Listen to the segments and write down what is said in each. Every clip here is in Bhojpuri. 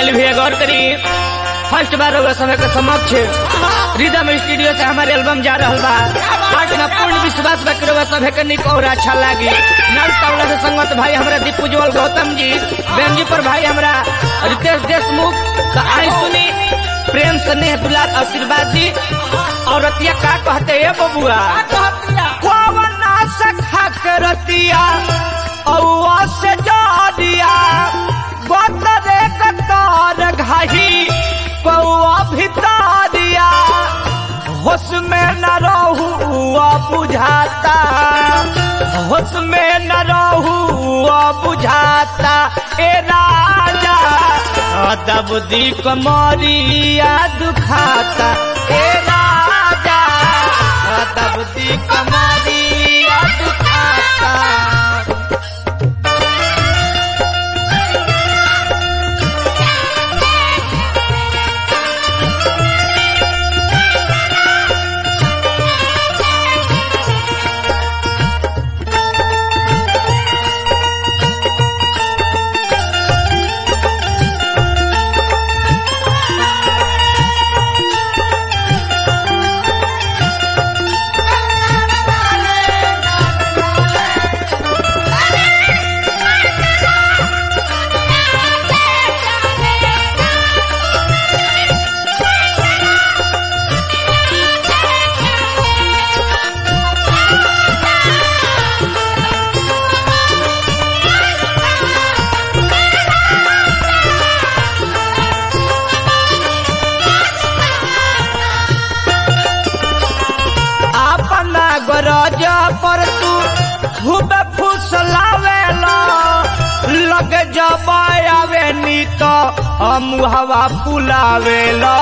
मंडली भी गौर करी फर्स्ट बार होगा समय के समक्ष रिदम स्टूडियो से हमारे एल्बम जा रहा बा आज ना पूर्ण विश्वास बा करो सभे के निक और अच्छा लागी नल तबला से संगत भाई हमरा दीपुज्वल गौतम जी बेंजी पर भाई हमरा रितेश देशमुख तो आई सुनी प्रेम स्नेह दुलार आशीर्वाद जी और रतिया का कहते हैं बबुआ कौवना सखा के रतिया औवा से जादिया गोतरे कतार घाही कौआ भितारिया होश में न रहुआ बुझाता होश में न रहुआ बुझाता ए राजा दब दी कमरिया दुखाता ए राजा दब दी कमरिया दुखाता अपना गरज पर तू खूब फुसलावेला लग जब आवे नी तो हम हवा फुलावेला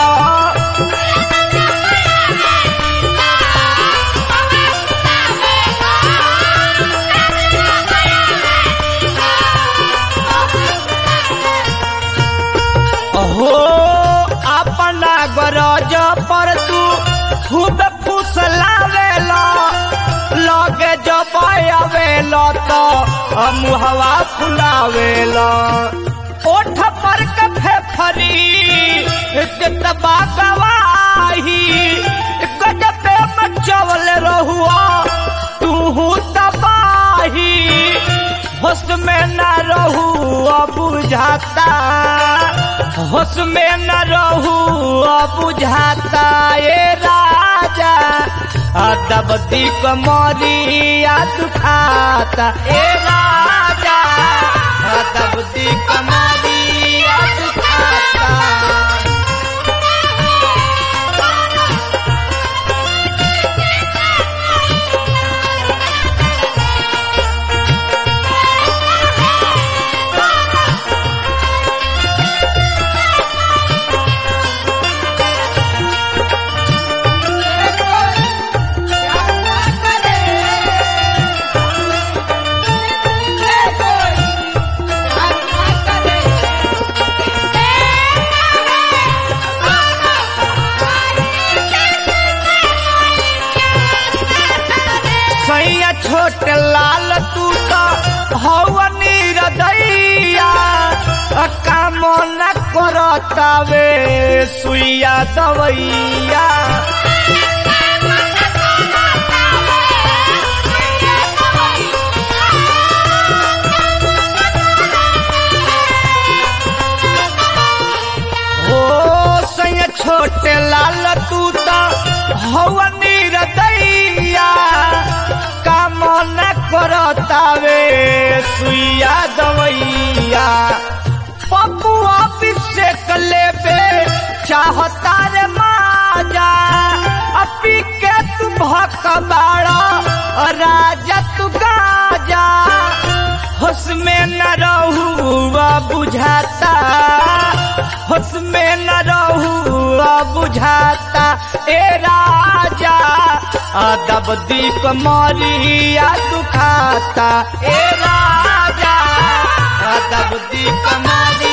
हो अपना गरज पर तू खूब फुसलावेला लगे जब आवेला तो हम हवा फुलावेला ओठ पर कफे फरी दबा गवाही गजबे मचवल रहुआ तू तबाही होश में न रहू बुझाता होश में न रहू बुझाता ये राजा दब दी कमरिया दुखाता ए राजा दब दी कमरिया दुखाता सैया छोट लाल तू तो हवनी हृदया काम न करतावे सुइया दवैया हो सैया छोट लाल तू तो हवनी हृदया काम न करतावे सुइया दवैया पपुआ अभिषेक लेबे चाहता रे माजा अपी के तू भकबाड़ा राजा तू गाजा होश में न रहुआ बुझाता होश में न रहुआ बुझाता ए राजा अदब दी कमरिया दुखाता ए राजा अदब दी कमरिया